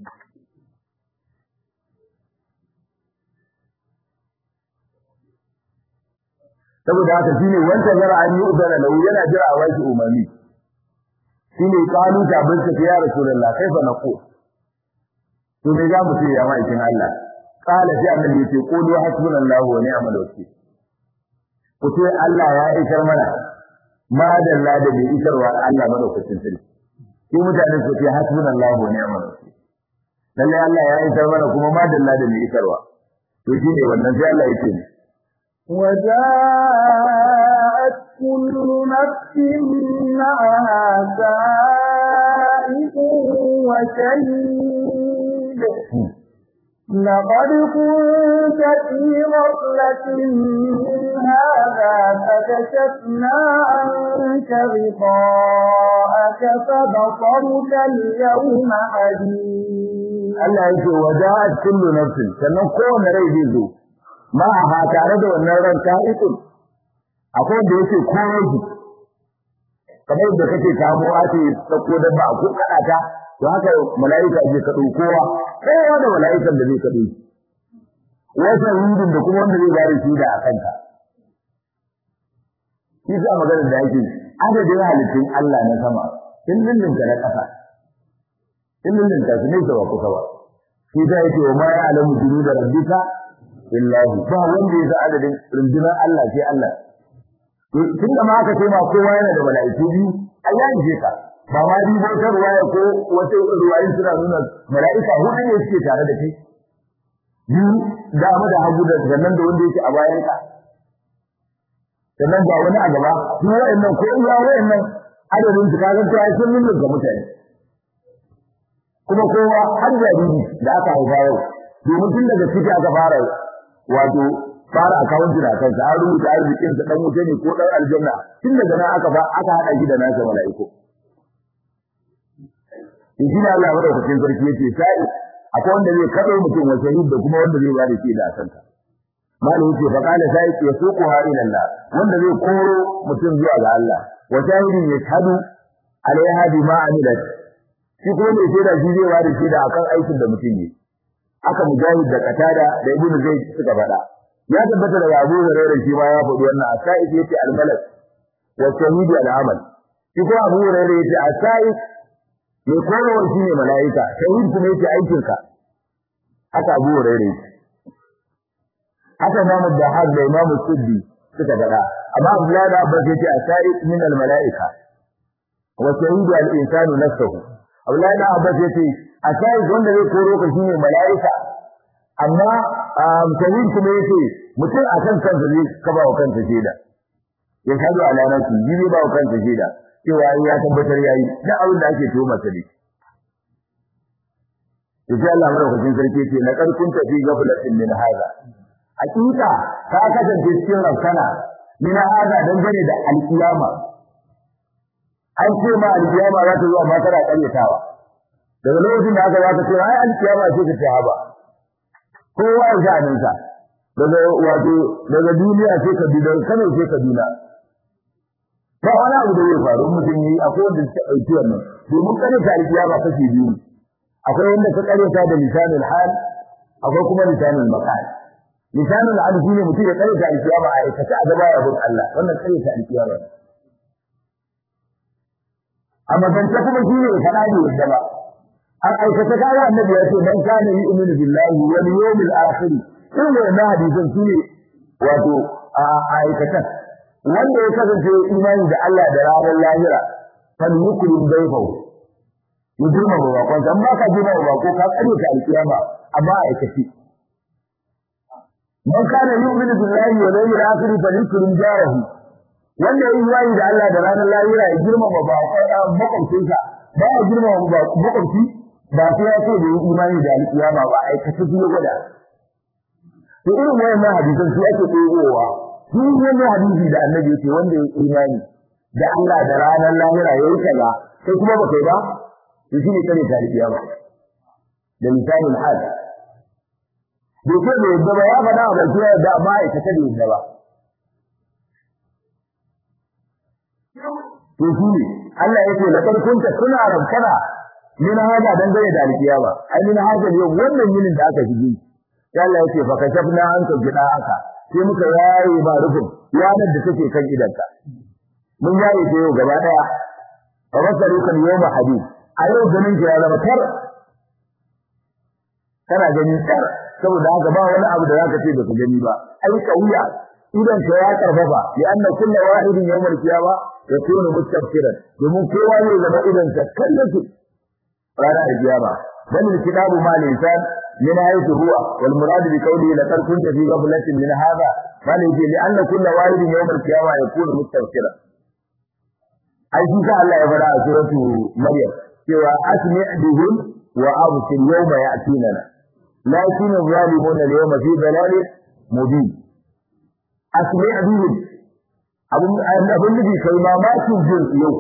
saboda haka shine wanda zara an yi udara lahu yana jira a bashi umarni shine kalu ta binta ya rasulullah kaifa naqu to me za mu ce ya ma'aikin Allah qala sai annabi yace qulu hasbunallahu wa ni'mal wakeel ku ce Allah ya isar mana ma dalla da bai isarwa Allah madaukakin sarki sai mutane su ce hasbunallahu wa ni'mal wakeel lalle Allah ya isar mana kuma ma dalla da bai isarwa to shine wannan sai Allah yake ne وجاءت كل نفس معها سائق وشهيد لقد كنت في غفلة من هذا فكشفنا عنك غطاءك فبصرك اليوم حديد Allah yake waja'at kullu nafsin sannan kowane rai zai zo ma ha tare da wannan ran ta iku akwai wanda yake kowa shi kamar da kake kamo ake sako da ba ko kada ta to haka mala'ika je ka dauko kowa kowa da mala'ikan da zai ka dauki wata hindin da kuma wanda zai bari shi da akanta shi za magana da yake adadin halittun Allah na sama in lullun ka na kasa in lullun ka su ne da wa kuka ba shi da yake wa ma ya'lamu junuda rabbika illa hu ba wanda ya san adadin rundunar Allah sai Allah tun da ma aka ce ma kowa yana da mala'iku biyu ai ya je ka ba ma bi wata ruwaya ko wata ruwayin suna nuna mala'ika hudu ne suke tare da kai biyu dama da hagu da sannan da wanda yake a bayan ka sannan ga wani a gaba su wa'annan ko iya wa'annan adadin su kaga ta sun nuna ga mutane kuma kowa har jariri da aka haifa yau domin tun daga ciki aka fara wato fara akawunti da kansa an rubuta arzikin sa dan wuce ne ko dan aljanna tun daga nan aka aka hada shi da nasa mala'iku in shi Allah ya wadda cikin sarki yace sai akwai wanda zai kado mutum wa shahid da kuma wanda zai ba da shi da kansa malam yace fa qala sai ya suku ha ila Allah wanda zai koro mutum zuwa ga Allah wa shahidin yashhadu alaiha bima amilat shi ko ne sai da shi zai ba da shi da akan aikin da mutum ne aka mujahid da qatada da ibnu zaid suka faɗa ya tabbata daga Abu Hurairah shi ma ya faɗi wannan asai yace al-malak wa shahid al-amal shi ko Abu Hurairah yace asai mai korowar shi ne mala'ika shahid kuma yace aikin ka haka Abu Hurairah yace haka Imam Dahab da Imam Suddi suka faɗa amma Abdullah da Abbas yace asai min al-mala'ika wa shahid al-insanu nafsuhu Abdullah da Abbas yace asai wanda zai koro ka shine mala'ika amma shahid kuma yace mutum akan kansa zai kaba wa kansa shaida ya shahadu ala nafsi yi ba kansa shaida cewa ya tabbatar yayi da abin da ake tuhuma sa dai Yace Allah madaukakin sarki ce na karkun tafi gaflatin min hada hakika ka kasance cikin rafkana min hada dangane da alkiyama an ce ma alkiyama za ta zo amma kana karyatawa daga lokacin da aka zaka ce ai alkiyama ce ta haba kowa ya shanin sa daga wato daga duniya ce ka bi daga kano ce ka duna ba wani abu da zai faru mutum yi akwai wanda ta ɗauki wannan domin karyata alkiyama kashi biyu akwai wanda ta karyata da lisanul hal akwai kuma lisanul maqal lisanul hal shine mutum ya karyata alkiyama a aikace a gaba ya bin Allah wannan karyata alkiyama a magance kuma shine ya faɗa ne yadda ba a aikace kaga annabi ya ce man kana yu'minu billahi wal yawmil akhir irin wannan hadisan shine wato a aikatan wanda ya kasance imani da Allah da ranar lahira fal yukrim dayfahu ya girma ba bakon san ba ka girma ba bako ka kare ta alkiyama amma a aikace man kana yu'minu billahi wal yawmil akhir falyukrim jarahu wanda ya yi da Allah da ranar lahira ya girma ba bakon makwabcinsa ba ya girma ba makwabci ba sai ya ce da yi imani da alkiyama ba a aikace shi ya gwada to irin wayannan hadisan su ake ɗebowa duk wani hadisi da annabi ya ce wanda ya imani da Allah da ranar lahira ya yi kaza sai kuma ba kai ba to shine kare ta riya ba da misalin hal bai ce da yadda ba ya faɗa a baki da amma aikata da yadda ba to shi ne Allah ya ce laqad kunta suna rankana min hada dangane da alkiyama ai min hada yau wannan yinin da aka shige sai Allah ya ce fa kashafna anka gida aka sai muka yaye ba rufin yanar da take kan idanka mun yaye ta yau gaba daya fa basaruka yawma hadid a yau ganin ki ya zama tar kana ganin tar saboda haka ba wani abu da zaka ce da ku gani ba ai kauya idan ka ya karfafa li anna kullu wahidin yawm al-qiyama yakunu mustabsiran domin kowa ne zama idan ka kallace rana al-qiyama bal al-kitabu ma lisan min haythu huwa wal murad bi qawli laqad kunta fi ghaflatin min hadha bal li anna kullu wahidin yawm al-qiyama yakunu mustabsiran ai shi sa Allah ya fara a suratu Maryam cewa asmi' bihim wa absir yawma ya'tinana lakin zalimuna al-yawma fi dalalin mubin asmi' bihim abun abun da kai mamakin jin yau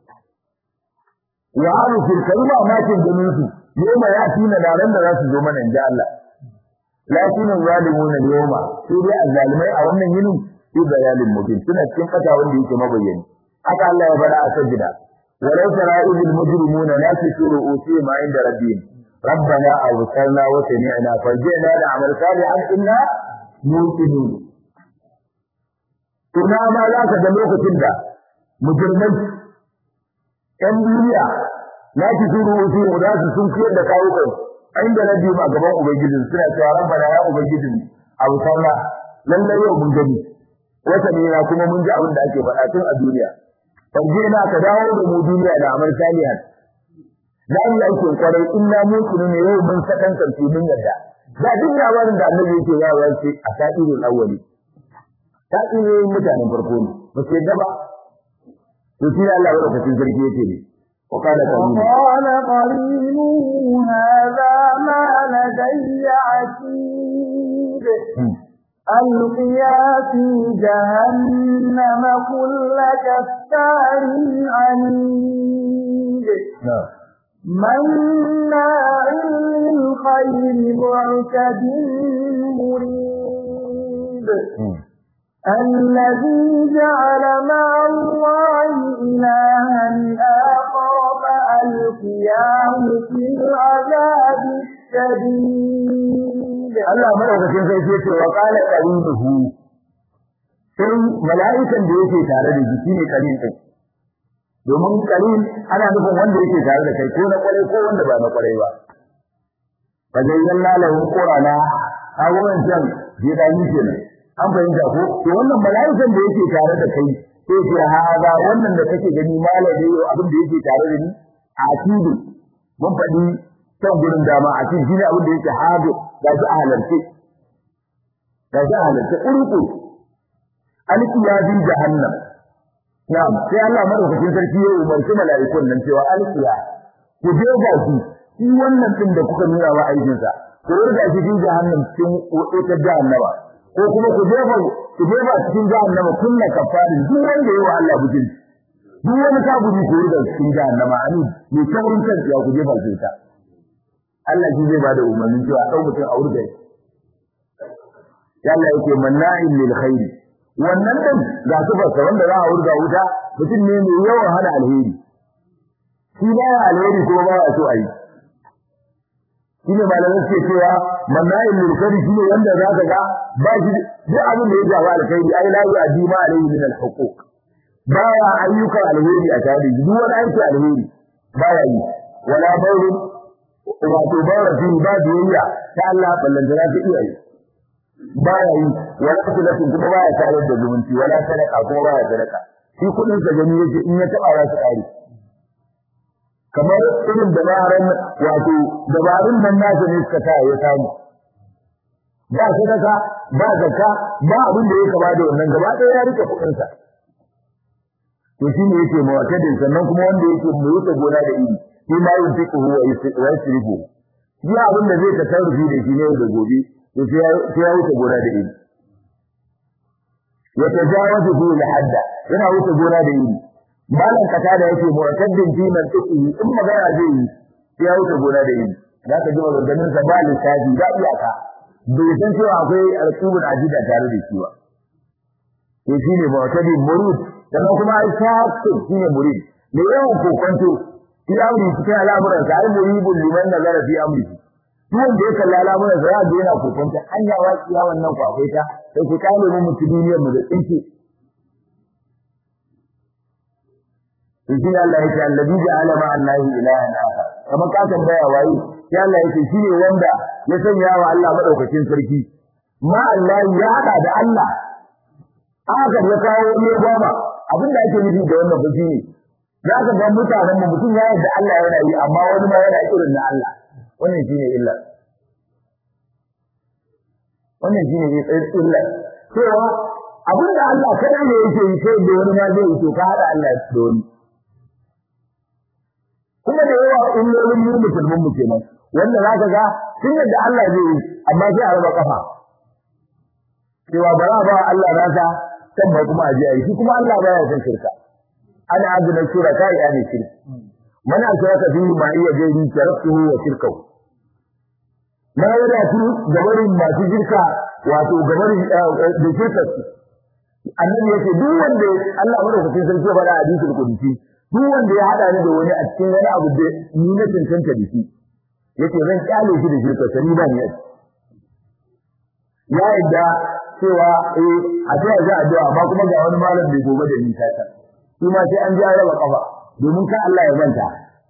wa absir kai mamakin ganin su yawma ya'tina da ran da za su zo mana inda Allah lakin zalimuna al-yawma sai dai azzalimai a wannan yinin fi dalalin mubin suna cikin kata wanda yake mabayyani haka Allah ya faɗa a sajda walau tara idil mujrimuna la tusuru uti ma inda rabbihim rabbana awsalna wa sami'na farji'na na'mal salihan inna muqinun kuma ma za ka ga lokacin da mujrimai ɗan duniya la tusuru uti da su sun kiyar da kawukan inda rabbihim a gaban ubangijin suna cewa rabbana ya ubangijin awsalna lallai yau mun gani wata ne kuma mun ji abin da ake faɗa tun a duniya farjina ka dawo da mu duniya da amal salihan da Allah yake kwarai inna mukunu ne yau mun sakan kanci mun yarda da duk labarin da Annabi yake ya wace a sa'irul awwali sa'irin mutanen farko ne ba sai da ba to shi Allah ya rubuta sarki yake ne وقال قرينه وقال قرينه هذا ما لدي عتيد ألقيا في جهنم كل كفار عنيد مناع للخير معتد مريد الذي جعل مع الله إلها آخر فألقياه في العذاب الشديد Allah madaukakin sarki yace wa qala qarinuhu sai mala'ikan da yake tare da jiki ne karin din domin karin ana nufin wanda yake tare da kai ko na kwarai ko wanda ba na kwarai ba fajayyan lahu qurana awon jan je da ni kenan an fahimta ko to wannan mala'ikan da yake tare da kai sai ce haza wannan da kake gani malami abin da yake tare da ni atidu mun faɗi kan gurin dama a cikin shine abin da yake hado da shi halarce da shi halarce urku alki ya bi jahannam na'am sai Allah madaukakin sarki ya umarci mala'ikun nan cewa alqiya ku je ga shi shi wannan din da kuka nuna wa aikin sa ku riga shi cikin jahannam cikin wata jahannama ko kuma ku je ba ku je ba cikin jahannama kunna kafarin duk wanda yayi wa Allah bujin duk wani kafiri ku riga cikin jahannama ani ne taurin kan ya ku je ba shi ta Allah shi zai bada umarnin cewa dau mutum a wurga shi Allah yake manna'in lil khairi wannan din ga sifarsa wanda za a wurga wuta mutum ne mai yawan hana alheri shi ba ya alheri kuma ba ya so a yi shi ne malamin suke cewa manna'in lil khairi shi ne wanda za ka ga ba shi duk abin da ya jawo alkhairi ai la yu'addi ma alayhi min al-huquq ba ya ayyukan alheri a tare duk wani aiki alheri ba ya yi wala bawlin wato ba rafi ba biyayya ta Allah ballantana ta iya yi baya yi wala kulatun kuma baya tare da zumunci wala sadaka kuma baya sadaka shi kudin sa gani yake in ya taba za su kare kamar irin da yaran wato dabarun nan nasu ne suka sa ya samu ba sadaka ba zakka ba abin da ya kama da wannan gaba ɗaya ya rike kudin sa to shi ne yake mawakadin sannan kuma wanda yake mu wuce gona da iri shi ma yin fiqhu wa yasrifu shi abin da zai tasarrufi da shi ne da gobe to sai ya wuce gona da iri ya tajawazu fi al-hadda yana wuce gona da iri malan kata da yake mu'taddin fi man tuqi in magana zai yi sai ya wuce gona da iri za ka ji maganganun sa ba lissafi ba iyaka bai san cewa akwai alƙubun ajida tare da shi ba to shine mu'taddin murid sannan kuma ai shakku shine murid me yawan kokonto fi amri cikin al'amuran sa ai muribul liman nazara fi amri duk wanda ya kalla al'amuran sa zai yana kokonta hanya wakiya wannan ku akwai ta sai ku kale mu mutu duniyar mu da tsinke shi Allah yake allazi ja'ala ma Allahi ilahan akhar kamar ka tambaya waye sai Allah yake shine wanda ya sanya wa Allah madaukakin sarki ma Allah ya hada da Allah aka ya kawo ne goma abinda ake nufi da wannan ba shine za ka ga mutanen mu mutum ya yarda Allah yana yi amma wani ma yana irin na Allah wannan shine illa wannan shine illa cewa abinda Allah kada ne yake yi sai da wani ma zai yi to ka hada Allah da wani kuma da yawa illolin mu musulmin mu kenan wanda za ka ga tun yadda Allah zai yi amma sai a raba kafa cewa ba za ba Allah nasa kan ba kuma a ji a yi shi kuma Allah baya son shirka ana azuna shuraka ya ne shirka man ashraka bihi ma iya gairi taraktuhu wa shirkahu na yada su gabarin masu shirka wato gabarin da shirka su annabi yake duk wanda Allah madaukakin sarki ya faɗa a hadisul qudsi duk wanda ya hada ni da wani a cikin wani abu da ni na cancanta da shi yake zan kyale shi da shirka sani ba ni ya yadda cewa eh a ce a ji addu'a amma kuma ga wani malam bai gobe da ni ta shi ma sai an ji raba kafa domin ka Allah ya zanta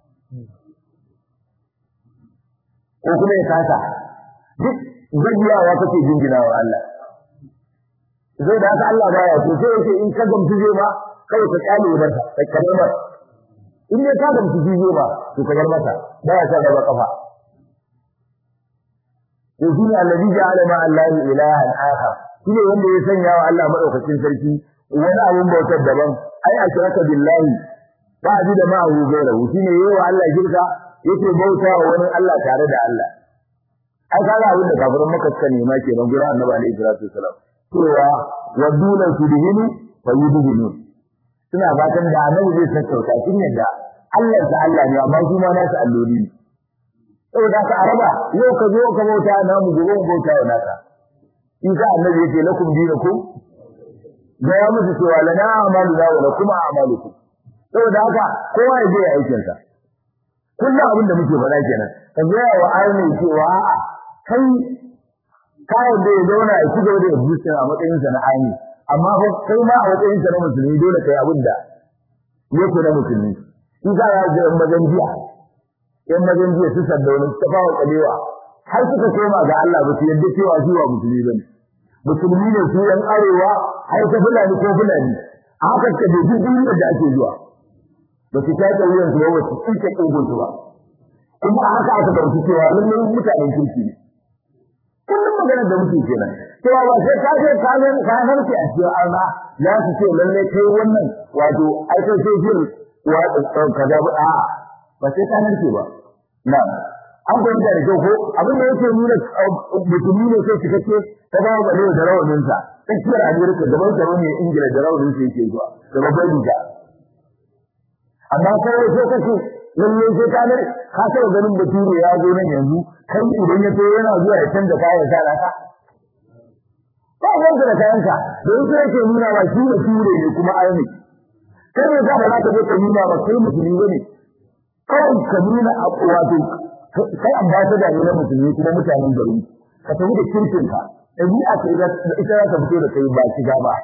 ko kuma ya kasa duk gajiyawa kake jingina wa Allah sai da haka Allah baya so sai yake in ka gamsu zai ma kawai ka kyale wa barka ka kamar masa in dai ka gamsu zai ba to ka bar masa baya sa raba kafa to shine allazi ja'ala ma Allah ilahan akhar shine wanda ya sanya wa Allah madaukakin sarki wani abun bautar daban ai ashraka billahi ba ji da ma'ahu gairahu shine yayi wa Allah shirka yake bauta wa wani Allah tare da Allah ai kaga abin da kafirin maka suka nema kenan gurin Annabi alaihi salatu wasalam cewa waduna tudhinu fa yudhinu suna fatan da Annabi zai sassauta kin yadda Allah ta Allah ne amma su ma nasu alloli ne saboda ka araba yau ka zo ka bauta na mu gobe mu bauta wa naka in ka Annabi yake lakum dinukum ga ya musu cewa lana amalu wa lakum amalukum saboda haka kowa ya je aikin sa kullum abin da muke faɗa kenan ka ga wa arni cewa a'a kai kayan da ya zauna a ci gaba da existing a matsayin sa na aini amma fa kai ma a matsayin sa na musulmi dole kai abin da yake na musulmi in ka ya ga mazan jiya yan mazan jiya su saddauna ta fawa kalewa har suka koma ga Allah ba su yadda cewa su wa musulmi bane musulmi ne su yan arewa har ta fulani ko fulani a haka ka da duk duniyar da ake zuwa ba su ta wuyan su ba ba su tsike kogon su ba kuma haka aka dauki cewa lallai mutanen kirki ne kullum magana da muke kenan cewa ba sai ka je ka ga ka harke a cikin arna ya su ce lalle kai wannan wato ai kai sai jin wato kaza ba a ba sai ka harke ba na an fahimta da kyau ko abin da yake nuna mutumi ne sai su kace ta ba ba da rawanin sa tsakiyar Amerika daban daban ne Ingila da rawanin sa yake zuwa da babbar riga amma kai sai kace lalle sai ka ne ka taɓa ganin bature ya zo nan yanzu kai idan ya to yana zuwa ya canza kayan sa naka ba wanda da kayanka don sai yake nuna ba shi bature ne kuma arni kai ne za ka za ka je ka nuna ba kai musulmi bane kawai ka nuna wato kai ambassador ne na musulmi kuma mutanen gari ka tafi da kirkinka ɗabi'a ka ita za ta fito da kai ba shiga ba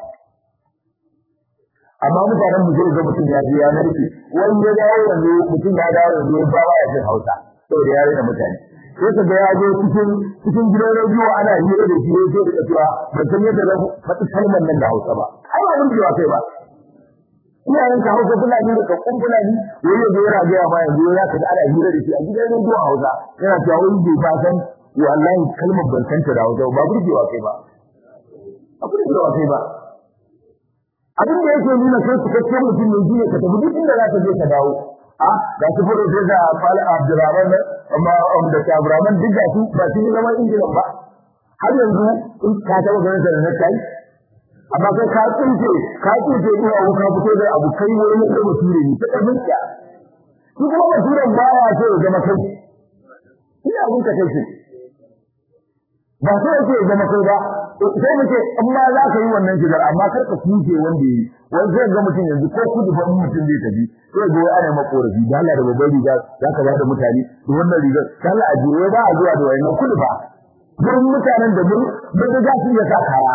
amma mutanen mu zai ga mutum ya ji ya narke wani ya dawo yanzu mutum ya dawo yanzu ya ba ya jin hausa saboda ya rena mutane sai ka ga ya zo cikin cikin gidan rediyo ana hira da shi ya ce da cewa ban san yadda zan faɗi kalmar nan da hausa ba ai ba mun ji kai ba iyayen ka hausa fulani da kakkun fulani wani yanzu yana gaya ma yanzu ya ka ana hira da shi a gidan rediyo a hausa yana cewa wani bai ba san wallahi kalmar ban san ta da hausa ba burgewa kai ba a burgewa kai ba abin da yake nuna kai cikakken mutum ne shine ka tafi duk inda za ka je ka dawo a ga su furo sai da Fal Abdurrahman amma da ta Abdurrahman duk da su ba su zama injina ba har yanzu in ka taba ganin da na kai amma kai ka tsince ka tsince ina abu ka fito da abu kai wani da bature ne ta kabin ka shi kuma baturen baya so ya zama kai ina abin ka kai ba sai yake ya zama kai ba sai muke amma za ka yi wannan shigar amma kar ka kushe wanda yi wani zai ga mutum yanzu ko kudu ba mutum zai tafi sai ga ana ma korafi da Allah da babbar riga za ka ba da mutane da wannan rigar da Allah a jiye ba a zuwa da wannan kudu ba gurin mutanen da mun mun riga su iya sa kaya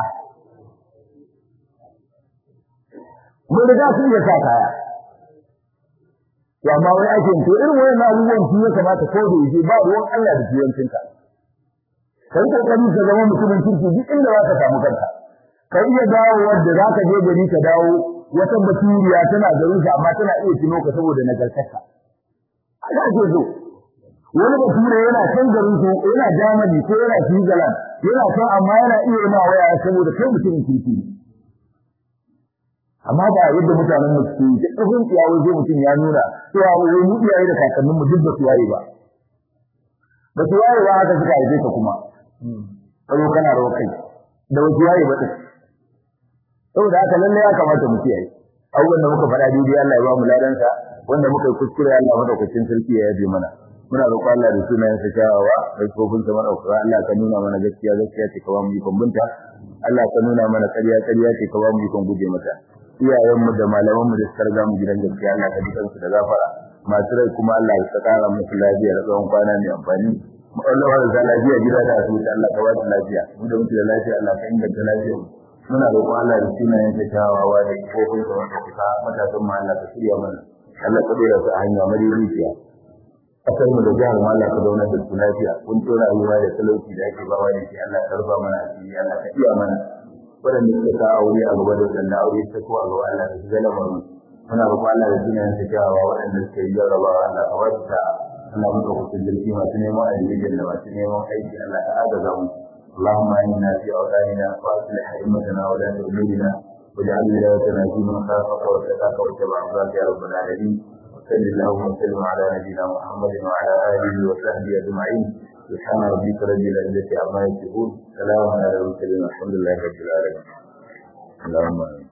mun riga su iya sa kaya to amma wai ake to irin wannan abubuwan shi ya kamata ko da yake ba ruwan Allah da jiyancinka kai kokari ka zama mutumin kirki duk inda za ka samu kanka ka iya dawo wanda za ka je gari ka dawo wata baturiya tana garin ka amma tana iya tuno ka saboda nagartarka haka ake so wani bature yana can garin su yana Germany ko yana Switzerland yana can amma yana iya yana waya saboda kai mutumin kirki ne amma ba yadda mutanen mu suke yi duk ɗin tsiyawo zai mutum ya nuna cewa wai mu iyaye da kakanninmu duk ba su yaye ba ba su yaye ba haka suka haife ka kuma kazo kana rawa kai da wasu yayi ba din saboda haka lalle ya kamata mu kiyaye abubuwan da muka faɗa daidai Allah ya ba mu ladan sa wanda muka yi kuskure Allah madaukakin sarki ya yabe mana muna roƙon Allah da sunayen sa kyawawa da kofin sa madaukaka Allah ka nuna mana gaskiya gaskiya ce ka ba mu ikon binta Allah ka nuna mana ƙarya ƙarya ce ka ba mu ikon guje mata iyayen mu da malaman mu da suka riga mu gidan gaskiya Allah ka ji kansu da gafara masu rai kuma Allah ya saka musu lafiya da tsawon kwana mai amfani Allah wa da lafiya gida da asibiti Allah ka wata lafiya mu da muke da lafiya Allah ka inganta lafiya muna roƙon Allah da sunayen ta kyawawa da kofin sa wanda kuka matasan mu Allah ka shirya mana Allah ka dora su a hanya madaidaiciya kasar mu da jihar mu Allah ka zauna da su lafiya kun tsora rayuwa da talauci da ake bawa da shi Allah ka rufa mana asiri Allah ka iya mana waɗanda suka sa aure a gaba da waɗanda aure ta ko a gaba Allah ka shiga lamarin muna roƙon Allah da sunayen ta kyawawa waɗanda suka yi jarrabawa Allah ka wata ta Allah muka kusa jirgi masu neman addinin da masu neman aiki Allah ka agaza mu اللهم إنا في أولادنا وأصلح أئمتنا ولاة أمورنا واجعل ولايتنا في من خافك واتقاك واتبع رضاك يا رب العالمين وصل اللهم وسلم على نبينا محمد وعلى آله وصحبه أجمعين سبحان ربك رب العزة عما يصفون سلام على المرسلين والحمد لله رب العالمين اللهم آمين